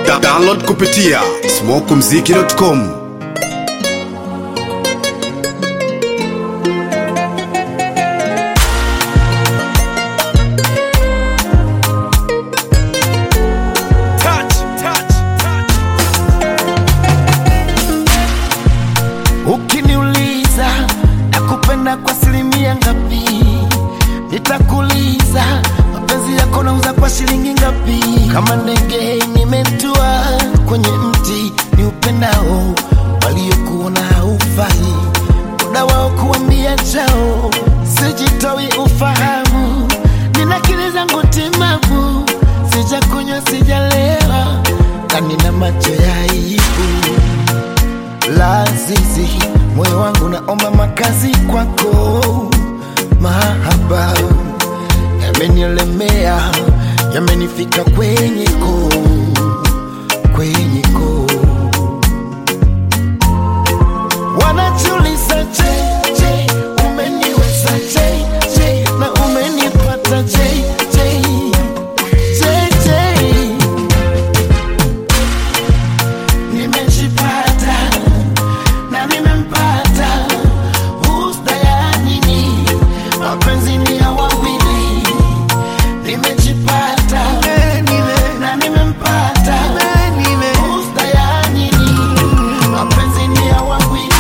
Da download kupitia smokumziki.com. Ukiniuliza nakupenda kwa asilimia ngapi, nitakuuliza mapenzi yako nauza kwa shilingi ngapi? Kama ndege nimetua kwenye mti ni upendao, waliokuona haufai, muda wao kuambia chao, sijitoi ufahamu, nina akili zangu timamu, sijakunywa sijalewa, na nina macho ya aibu lazizi moyo wangu naomba makazi kwako, mahaba yamenielemea, yamenifika kwenye ko kwenye ko wanajiuliza je, je, umeniweza je, je, na umenipata je, je, je, je nimejipata na nimempata husda ya nini mapenzi ni ya wawili nimejipata na nimempata husda ya nini mapenzi ni ya wawili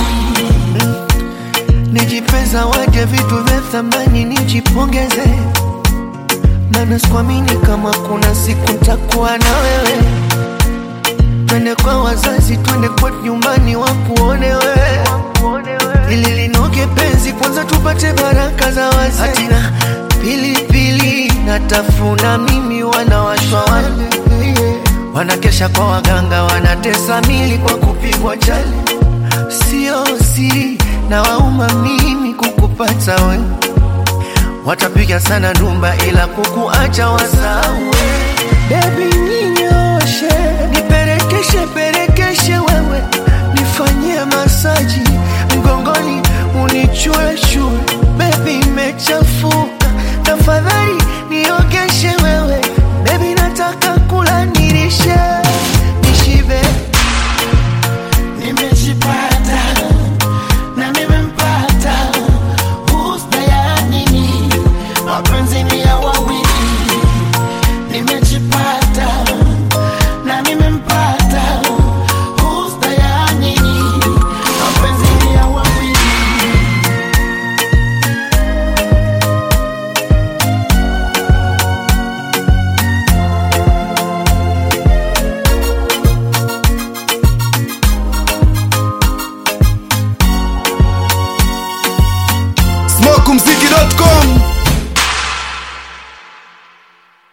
nijipe zawadi ya vitu vya thamani, nijipongeze, maana sikuamini kama kuna siku ntakuwa na wewe. Twende kwa wazazi, twende kwetu nyumbani, wakuone wewe, ili linoge penzi, kwanza tupate baraka za wazee. Hatina pilipili natafuna mimi, wanawashwa wale wanakesha kwa waganga, wanatesa mili kwa kupigwa chali sio siri na wauma mimi kukupata we watapiga sana ndumba ila kukuacha wasawe Baby